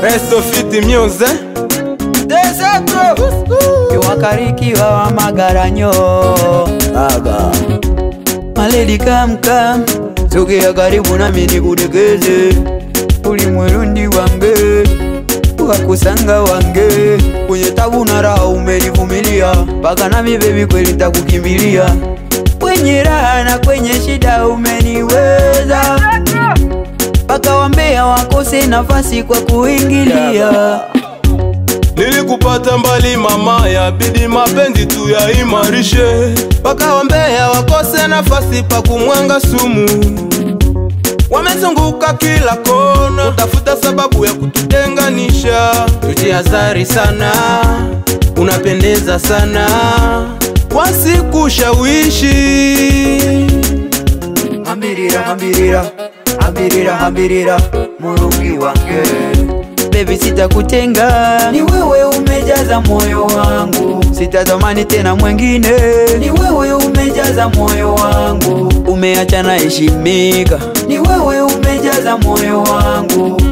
Resto Fit Muse kiwakarikiwa wa magaranyo aga maledi kamkam sogea karibu nami nikudekeze uli mwerundi wange ukakusanga wange kwenye tabu na raha umenivumilia mpaka nami bebi kweli ntakukimbilia kwenye raha na kwenye shida umeniweza mpaka wambea wakose nafasi kwa kuingilia Nilikupata mbali mama, yabidi mapenzi tu yaimarishe, mpaka wambea wakose nafasi pa kumwanga sumu. Wamezunguka kila kona kutafuta sababu ya kututenganisha. Tujihadhari sana, unapendeza sana, wasikushawishi. hambirira hambirira hambirira hambirira murungi wange bebi sitakutenga ni wewe umejaza moyo wangu sitatamani tena mwengine ni wewe umejaza moyo wangu umeacha na heshimika ni wewe umejaza moyo wangu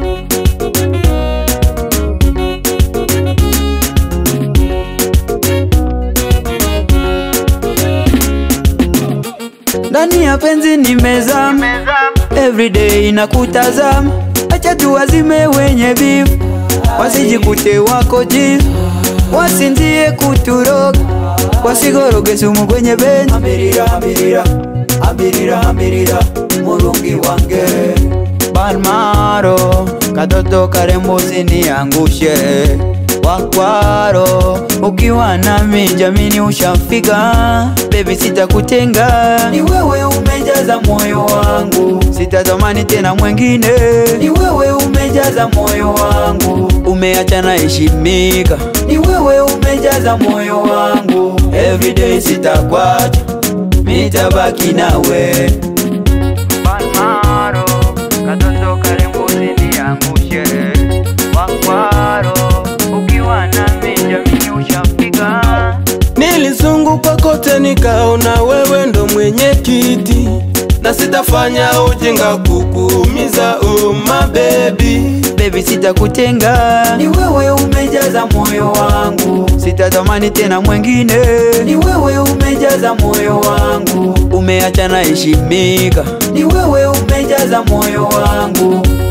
ndani ya penzi nimezama everyday nakutazama acha tuwazime wenye bifu wasijikute wako jifu wasinzie kuturoga wasigoroge sumu kwenye benzi ambirira ambirira ambirira ambirira murungi wange balmaro katoto karembo usiniangushe wakwaro ukiwa nami jamini ushafika bebi sitakutenga ni wewe umejaza moyo wangu sitatamani tena mwengine ni wewe umejaza moyo wangu umeacha na heshimika ni wewe umejaza moyo wangu everyday sitakwacha mitabaki nawe Palmaro, katoto karembo usiniangushe wakwaro ukiwa nami jamini ushafika Nilizunguka kote nikaona wewe ndo mwenye kiti, na sitafanya ujinga kukuumiza, oh my baby. bebi sitakutenga ni wewe umejaza moyo wangu sitatamani tena mwengine ni wewe umejaza moyo wangu umeacha na heshimika ni wewe umejaza moyo wangu